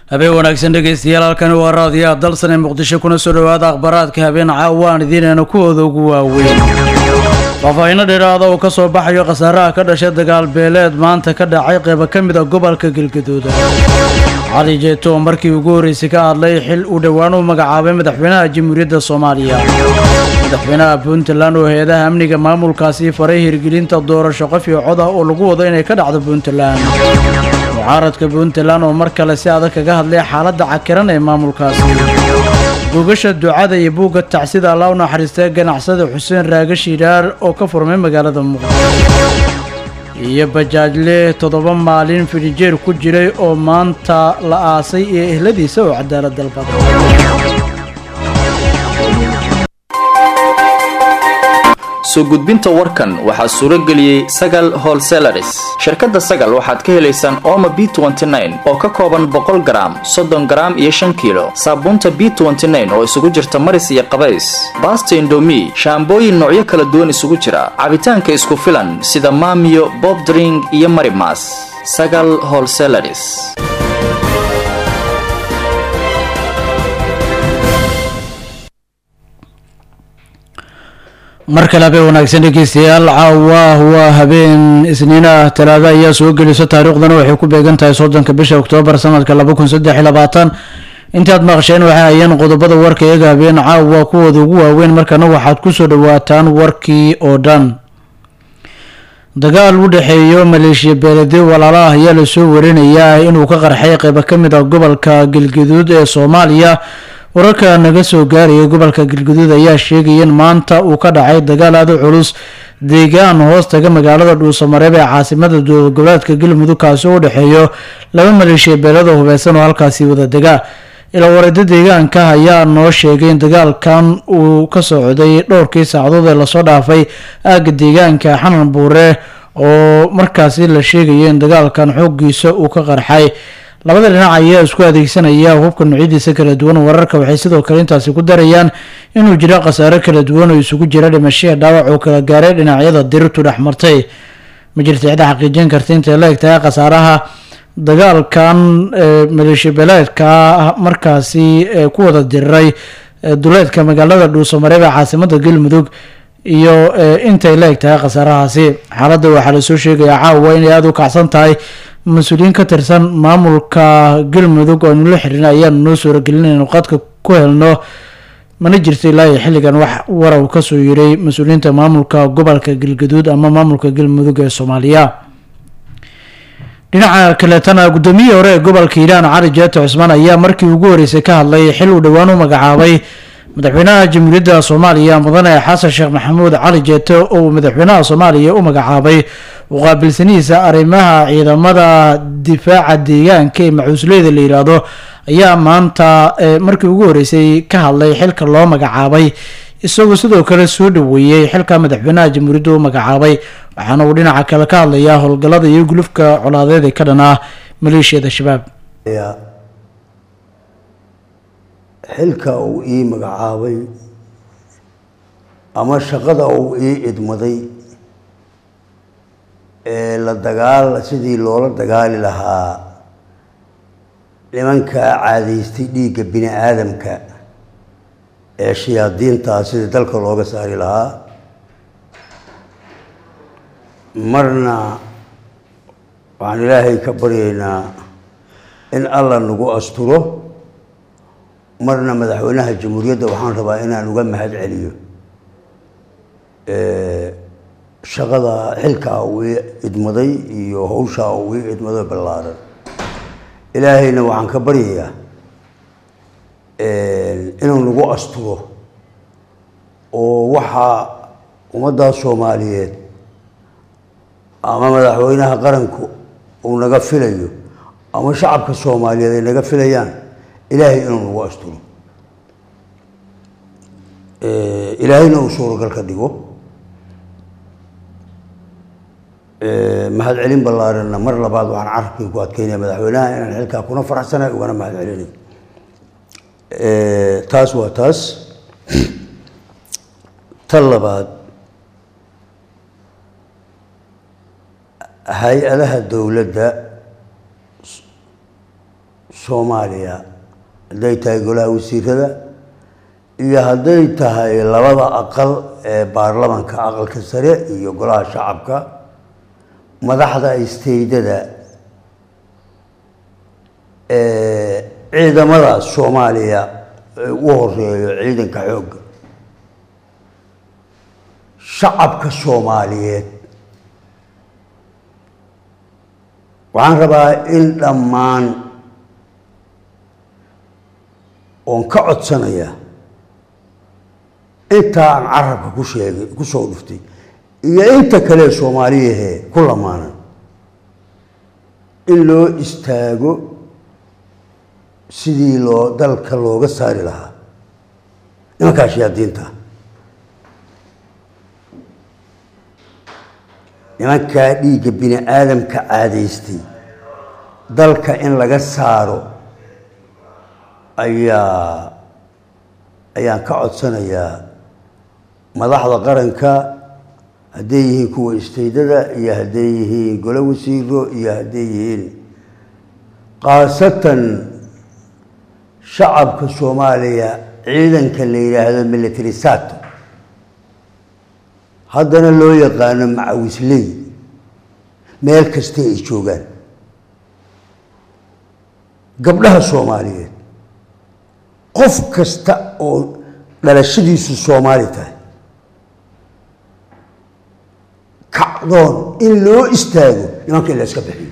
habeen wanaagsan dhegaystayaal halkani waa raadiyaha dalsan ee muqdisho kuna soo dhowaada akhbaraadka habeen caawaan idiinayna kuwooda ugu waaweyn faahfaahinno dheeraada oo ka soo baxayo khasaaraha ka dhashay dagaal beeleed maanta ka dhacay qeybo ka mid a gobolka galgaduud cali jeeto oo markii ugu horreysay ka hadlay xil uu dhowaan u magacaabay madaxweynaha jamhuuriyadda soomaaliya madaxweynaha puntland oo hay-adaha amniga maamulkaasi faray hirgelinta doorasho qof iyo cod ah oo lagu wado inay ka dhacdo puntland mucaaradka puntland oo mar kale si adag kaga hadlay xaaladda cakiran ee maamulkaasi buugasha ducada iyo buugga tacsida alla u naxariistay ganacsada xuseen raaga shiiraar oo ka furmay magaalada muqdisho iyo bajaajle toddoba maalin fidhijeer ku jiray oo maanta la aasay iyo ehladiisa oo cadaalad dalbada soo gudbinta warkan waxaa suuro geliyey sagal holselaris shirkadda sagal waxaad ka helaysaan ooma b oo ka kooban boqol garaam soddon garaam iyo shan kiilo saabuunta b oo isugu jirta maris iyo qabays baasta indomi shaambooyin noocyo kala duwan isugu jira cabitaanka isku filan sida maamiyo bobdring iyo marimas sagal holselaris mar kale habeen wanaagsan dhegeystayaal caawa waa habeen isniinah talaado ayaa soo geliso taariikhdana waxay ku beegan tahay soddonka bisha oktoobar sanadka laba kun saddex iyo labaatan intaad maqasheen waxay hayeen qodobada warka iyaga habeen caawa kuwooda ugu waaweyn markana waxaad kusoo dhawaataan warkii oo dhan dagaal u dhexeeyo maleeshiya beelade walaala ah ayaa lasoo warinayaa inuu ka qarxay qeybo ka mid ah gobolka galgaduud ee soomaaliya wararka naga soo gaaraya gobolka galgaduud ayaa sheegaya in maanta uu ka dhacay dagaal aada u culus deegaan hoostaga magaalada dhuusamareeb ee caasimada dowlad goboleedka galmudug kaasi oo u dhexeeyo laba maleeshiya beelada hubeysan oo halkaasi wada dega ilawareeda deegaanka ayaa noo sheegay in dagaalkan uu ka socday dhowrkii saacadood ee lasoo dhaafay aaga deegaanka xanan buure oo markaasi la sheegaya in dagaalkan xoogiisa uu ka qarxay labada dhinac ayaa isku adeegsanaya hubka noocyadiisa kala duwan wararka waxay sidoo kale intaasi ku darayaan inuu jiro khasaaro kala duwan oo isugu jira dhimashaya dhaawac oo kala gaaray dhinacyada dirirtu dhexmartay ma jirta cida xaqiijin karta intay la eg tahay khasaaraha dagaalkan maleeshiya beeleedka markaasi ku wada diriray duleedka magaalada dhuusamareeb ee caasimada galmudug iyo intay la eg tahay khasaarahaasi xaaladda waxaa lasoo sheegayaa caawa inay aada u kacsan tahay mas-uuliyiin ka tirsan maamulka galmudug oo aynu la xirin ayaanu noo suuragelin inaynu qadka ku helno mana jirta ilaa iyo xilligan wax waraw kasoo yiray mas-uuliyiinta maamulka gobolka galgaduud ama maamulka galmudug ee soomaaliya dhinaca kaleetana guddoomiyihii hore ee gobolka hiiraan cali jeeto cusmaan ayaa markii ugu horeysay ka hadlay xil uu dhowaan u magacaabay madaxweynaha jamhuuriyadda soomaaliya mudane xasan sheekh maxamuud cali jeeto oo uu madaxweynaha soomaaliya u magacaabay uqaabilsanihiisa arrimaha ciidamada difaaca deegaanka ee macuusleyda la yiraahdo ayaa maanta markii ugu horeysay ka hadlay xilka loo magacaabay isagoo sidoo kale soo dhaweeyey xilka madaxweynaha jamhuuriyadda u magacaabay waxaana uu dhinaca kale ka hadlayaa howlgallada iyo gulufka colaadeed ee ka dhan ah maleeshiyada shabaab xilka uu ii magacaabay ama shaqada uu ii idmaday ee la dagaal sidii loola dagaali lahaa nimankaa caadaystay dhiigga bini aadamka ee shayaadiintaa sidii dalka looga saari lahaa marna waxaan ilaahay ka baryaynaa in alla nagu asturo marna madaxweynaha jamhuuriyadda waxaan rabaa inaan uga mahad celiyo shaqada xilkaa uu ii idmaday iyo hawshaa uu ii idmado ballaaran ilaahayna waxaan ka baryayaa inuu nagu asturo oo waxaa ummaddaa soomaaliyeed ama madaxweynaha qaranku uu naga filayo ama shacabka soomaaliyeed ay naga filayaan ilaahay inuu nagu asturo ilaahayna uu suuragal ka dhigo mahad celin ballaaranna mar labaad waxaan carabkii ku adkeynaya madaxweynaha inaan xilkaa kuna faraxsanahay ugana mahad celinay taas waa taas tan labaad hay-adaha dowladda soomaaliya hadday tahay golaha wasiirada iyo hadday tahay labada aqal ee baarlamanka aqalka sare iyo golaha shacabka madaxda isteydada ciidamada soomaaliya u horeeyo ciidanka xoogga shacabka soomaaliyeed waxaan rabaa in dhammaan oon ka codsanaya intaa aan carabka ku sheegay ku soo dhuftay iyo inta kale soomaaliyahee ku lamaanan in loo istaago sidii loo dalka looga saari lahaa nimankaa shayaadiinta nimankaa dhiigga bini aadamka caadaystay dalka in laga saaro ayaa ayaan ka codsanayaa madaxda qaranka hadday yihiin kuwa isteydada iyo hadday yihiin golo wasiiro iyo hadday yihiin khaasatan shacabka soomaaliya ciidanka la yidhaahdo military sato haddana loo yaqaano macawisley meel kasta ay joogaan gabdhaha soomaaliyeed qof kasta oo dhalashadiisu soomaali tahay kacdoon in loo istaago nimanka in la iska bixiyo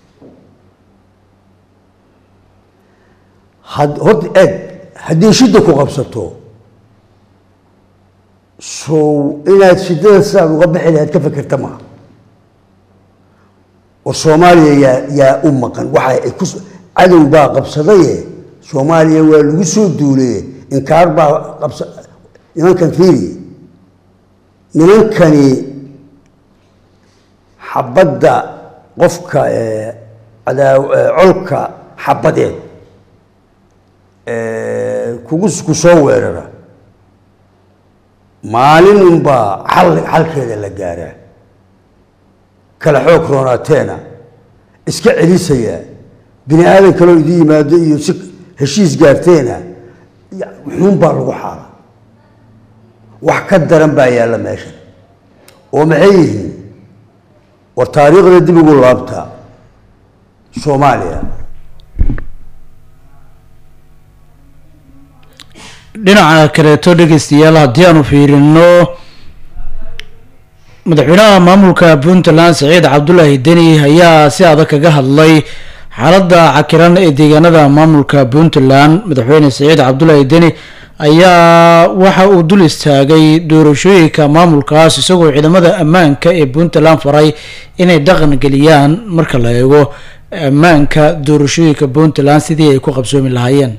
had horta eeg haddii shidda ku qabsato sow inaad shiddada sidaad uga bixi lahayd ka fekerta maaha war soomaaliya yaa yaa u maqan waxa ay ku cadow baa qabsadaye soomaaliya waa lagu soo duulaye inkaar baa qabsa nimankan fiiri nimankani xabadda qofka cadaa colka xabadeed kugu ku soo weerara maalin unbaa xal xalkeeda la gaaraa kala xoog roonaateena iska celisayaa bini aadan kaloo idin yimaado iyo si heshiis gaarteena wuxuun baa lagu xaala wax ka daran baa yaalla meesha oo maxay yihiin war taariikhda dib ugu laabta soomaaliya dhinaca kaleeto dhegeystayaal haddii aanu fiirino madaxweynaha maamulka puntland saciid cabdulaahi deni ayaa si adag kaga hadlay xaaladda cakiran ee deegaanada maamulka puntland madaxweyne saciid cabdulaahi deni ayaa waxa uu dul istaagay doorashooyinka maamulkaas isagoo ciidamada ammaanka ee puntland faray inay dhaqan geliyaan marka la eego ammaanka doorashooyinka puntland sidii ay ku qabsoomi lahaayeen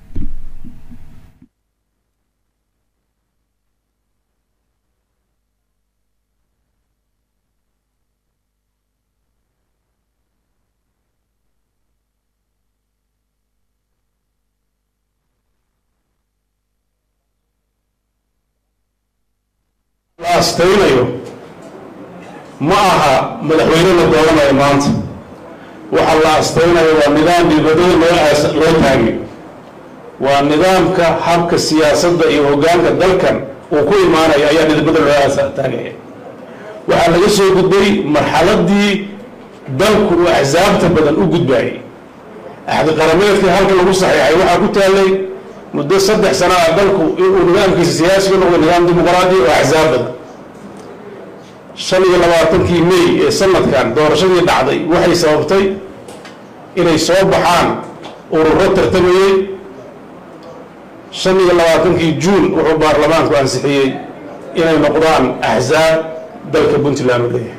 astaynayo ma aha madaxweyne la dooranayo maanta waxa la astaynayo waa nidaam dibadada loo loo taagay waa nidaamka habka siyaasadda iyo hoggaanka dalkan uu ku imaanayo ayaa nidbada loo taagaya waxaa laga soo gudbay marxaladii dalku uu axsaabta badan u gudbayay axdi qarameedkii halka lagu saxiixay waxaa ku taallay muddo saddex sana ah dalku inuu nidaamkiisa siyaasiga noqdo nidaam dimuqraadi oo axsaab badan shan iyo labaatankii may ee sanadkan doorashadii dhacday waxay sababtay inay soo baxaan ururo tartamayey shan iyo labaatankii juun wuxuu baarlamaanku ansixiyey inay noqdaan axsaab dalka puntland u leeyahay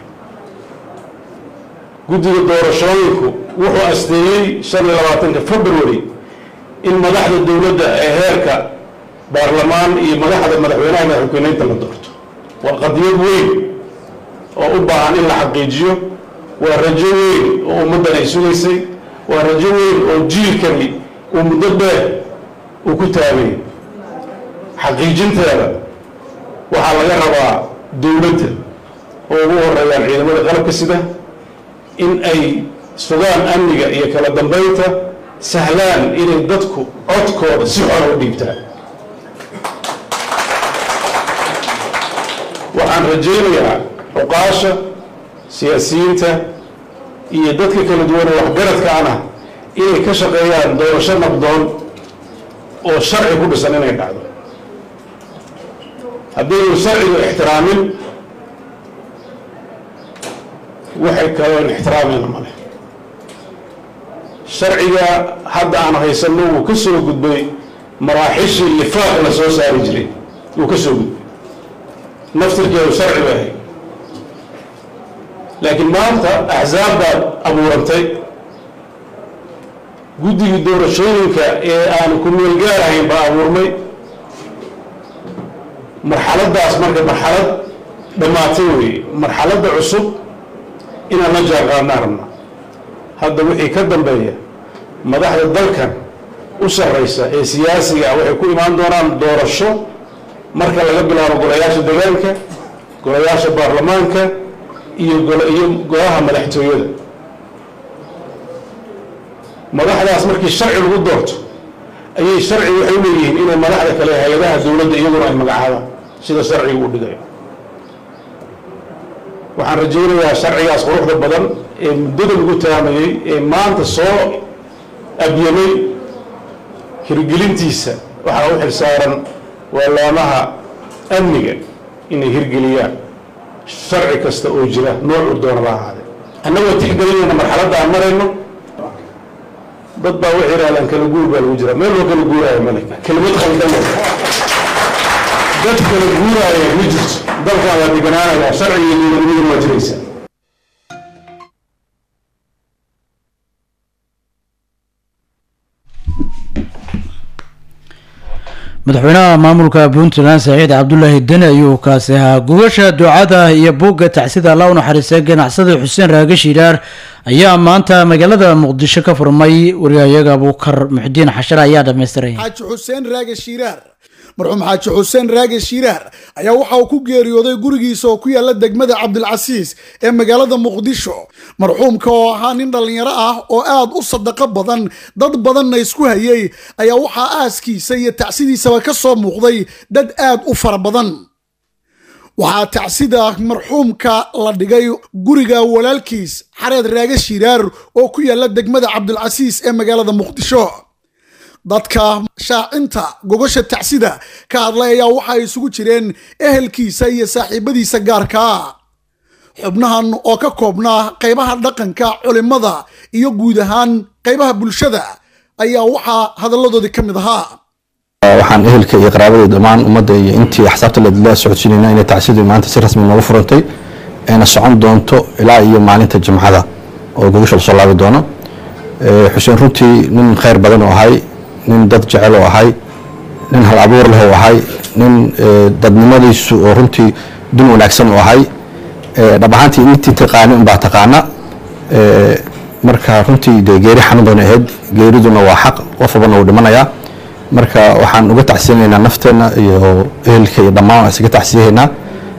guddiga doorashooyinku wuxuu asteeyey shan iyo labaatanka february in madaxda dowladda ee heerka baarlamaan iyo madaxda madaxweynaha madaxweyneynta la doorto waa qadiyad weyn oo u baahan in la xaqiijiyo waa rajo weyn oo ummaddan ay sugaysay waa rajo weyn oo jiilkani uu muddo dheer uu ku taagay xaqiijinteeda waxaa laga rabaa dowladda oo ugu horeeyaan ciidamada qalabka sida in ay sugaan amniga iyo kala dambeynta sahlaan inay dadku codkooda si xora u dhiibtaan waxaan rajaynayaa cuqaasha siyaasiyiinta iyo dadka kala duwan ee waxgaradka ana inay ka shaqeeyaan doorasho nabdoon oo sharci ku dhisan inay dhacdo haddaynu sharciga ixtiraamin waxay kaloon ixtiraamayna male sharciga hadda aan haysanno wuu ka soo gudbay maraaxishii lifaaq la soo saari jiray wuu ka soo gudbay naftirkeedu sharci bay ahayd laakiin maanta axsaab baad abuurantay guddigii doorashooyinka ee aan ku meelgaar ahayn baa abuurmay marxaladdaas marka marxalad dhammaatay weeye marxaladda cusub inaan la jaanqaadnaan rabna hadda wixii ka dambeeya madaxda dalkan u sarraysa ee siyaasiga ah waxay ku imaan doonaan doorasho marka laga bilaabo golayaasha degaanka golayaasha baarlamaanka iyo iyo golaha madaxtooyada madaxdaas markii sharci lagu doorto ayay sharci waxay u leeyihiin inay madaxda kale hay-adaha dowladda iyaguna ay magacaabaan sida sharciga uu dhigayo waxaan rajaynayaa sharcigaas quruxda badan ee muddada lagu taamayey ee maanta soo abyamay hirgelintiisa waxaa u xilsaaran waalaamaha amniga inay hirgeliyaan sharci kasta oo jira noocu doona la ahaade annagoo tixgelinayna marxaladda aan marayno dad baa waxay yidhahdaan kala guur baa lagu jiraa meel loo kala guuraayo male kelimad khaldan dad kala guuraaya ma jirto dalkan waa deganaanaya sharciga iyo dowladnimaduna waa jiraysa madaxweynaha maamulka puntland saciid cabdulaahi deni ayuu kaasi ahaa gugasha ducada iyo buugga tacsida alla u naxariistay ganacsada xuseen raage shiiraar ayaa maanta magaalada muqdisho ka furmay wariyayaga abuukar muxudiin xashar ayaa dhamaystiray xaaji xuseen raage shiiraar marxuum xaaji xuseen raage shiiraar ayaa waxa uu ku geeriyooday gurigiisa oo ku yaala degmada cabdilcasiis ee magaalada muqdisho marxuumka oo ahaa nin dhallinyaro ah oo aad u sadaqo badan dad badanna isku hayay ayaa waxaa aaskiisa iyo tacsidiisaba ka soo muuqday dad aad u fara badan waxaa tacsida marxuumka la dhigay guriga walaalkiis xareed raage shiiraar oo ku yaala degmada cabdilcasiis ee magaalada muqdisho dadka shaacinta gogosha tacsida ka hadlay ayaa waxa ay isugu jireen ehelkiisa iyo saaxiibadiisa gaarkaa xubnahan oo ka koobnaa qaybaha dhaqanka culimada iyo guud ahaan qaybaha bulshada ayaa waxaa hadalladoodii ka mid ahaa waxaan ehelka iyo qaraabada dhammaan ummadda iyo intii axsaabta la socodsiinayna inay tacsidu maanta si rasmi noogu furantay ayna socon doonto ilaa iyo maalinta jimcada oo gogosha lasoo laabi doono xuseen runtii nin khayr badan oo ahay nin dad jecel oo ahay nin hal abuur leh oo ahay nin dadnimadiisu oo runtii dun wanaagsan oo ahay dhab ahaantii intii taqaani unbaa taqaana marka runtii dee geeri xanuun badan ahayd geeriduna waa xaq qof walbana uu dhimanayaa marka waxaan uga tacsiyanaynaa nafteenna iyo ehelka iyo dhammaan waan isaga tacsiyahaynaa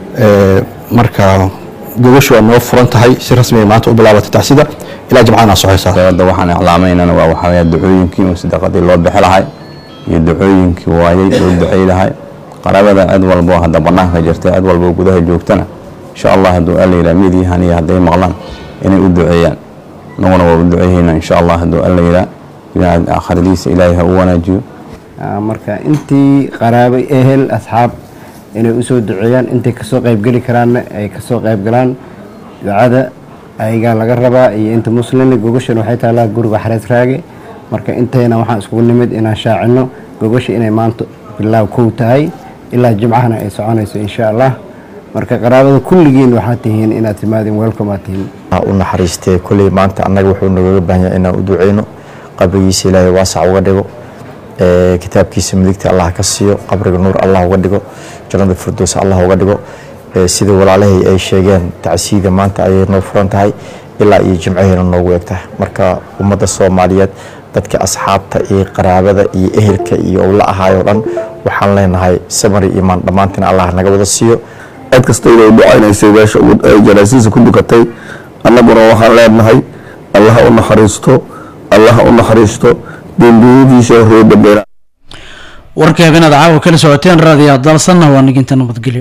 marka gogoshu waa noo furan tahay si rasmi ay maanta u bilaabatay tacsida ilaa jimcadana socoysaa hadda waxaan iclaamaynana waa waxaa weeye ducooyinkii oo sadaqadii loo bixi lahay iyo ducooyinkii waayey loo ducey lahay qarabada cid walbo hadda banaanka jirta cid walbo gudaha joogtana insha allah hadduu alla yidhaha midiyahan iyo hadday maqlaan inay u duceeyaan naguna waa u duceeyeyna insha allah hadduu alla yidhaha aakhiradiisa ilaahay ha u wanaajiyo marka intii qaraabo ehel asxaab inay usoo duceeyaan intay kasoo qaybgeli karaanna ay kasoo qaybgalaan ducada ayagaa laga rabaa iyo inta muslimi gogoshan waxay taallaa guriga xareed raage marka intayna waxaan iskugu nimid inaan shaacino gogosha inay maanta bilaaw kow tahay ilaa jimcahana ay soconayso insha allah marka qaraabada kulligiin waxaad tihiin inaad timaadin welcome aad tihiin u naxariistee kolley maanta annaga wuxuu nagaga baahan yahay inaan u duceyno qabrigiisa ilaahay waasac uga dhigo kitaabkiisa midigta allah ka siiyo qabriga nuur allah uga dhigo jannada firdows allah uga dhigo sida walaalahay ay sheegeen tacsiida maanta ayay noo furan tahay ilaa iyo jimcaheena noogu eg tahay marka ummadda soomaaliyeed dadka asxaabta iyo qaraabada iyo ehelka iyo owla ahaayoo dhan waxaan leenahay samari imaan dhammaantina allah naga wada siiyo cid kasta inay ducaynaysay meesha ay janaasiisa ku dukatay annaguna waxaan leenahay allaha u naxariisto allah u naxariisto dembiyadiisa horey dambeena warka habeenaad caawa kala socoteen raadiyo dalsanna waa niginta nabadgelyo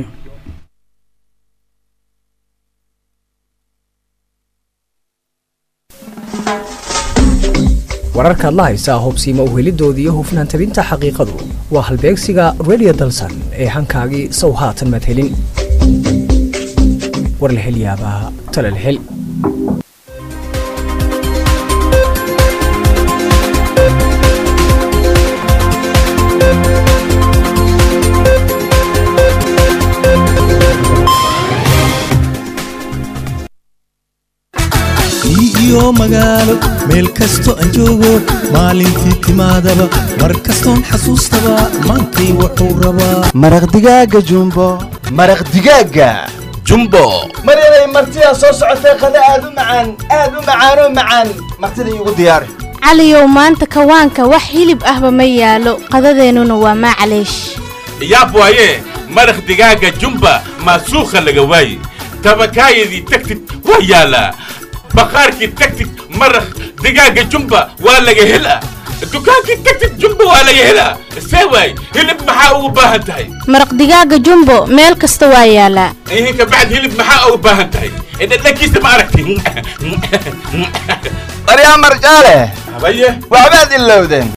wararkaad la haysaa hubsiima u helidoodii iyo hufnaan tabinta xaqiiqadu waa halbeegsiga radio dalsan ee hankaagii sow haatan maad helin war la hel yaabaa tala la hel iyo magaalo meel kasto aan joogo maalintii timaadaba mar kastoon xasuustaba maantay wuxuu rabaa maraq digaaga jumbo maraq digaaga jumbo maryaday martidaa soo socotay qada aad u macaan aad u macaanoo macaan martida iigu diyaari caliyow maanta kawaanka wax hilib ahba ma yaalo qadadeennuna waa maclaysh yaab waaye maraq digaaga jumba maasuukha laga waaye tabakaayadii tagtid waa yaalaa baqaarkii tagtid maraq digaaga jumba waa laga helaa dukaankii tagtid jumba waa laga helaa see waay hilib maxaa ugu baahan tahay maraq digaaga jumbo meel kasta waa yaalaa ihinka bacd hilib maxaa ugu baahan tahay dhadhankiisa ma aragti daryaa marjaale habaye waxbaad ilowdeen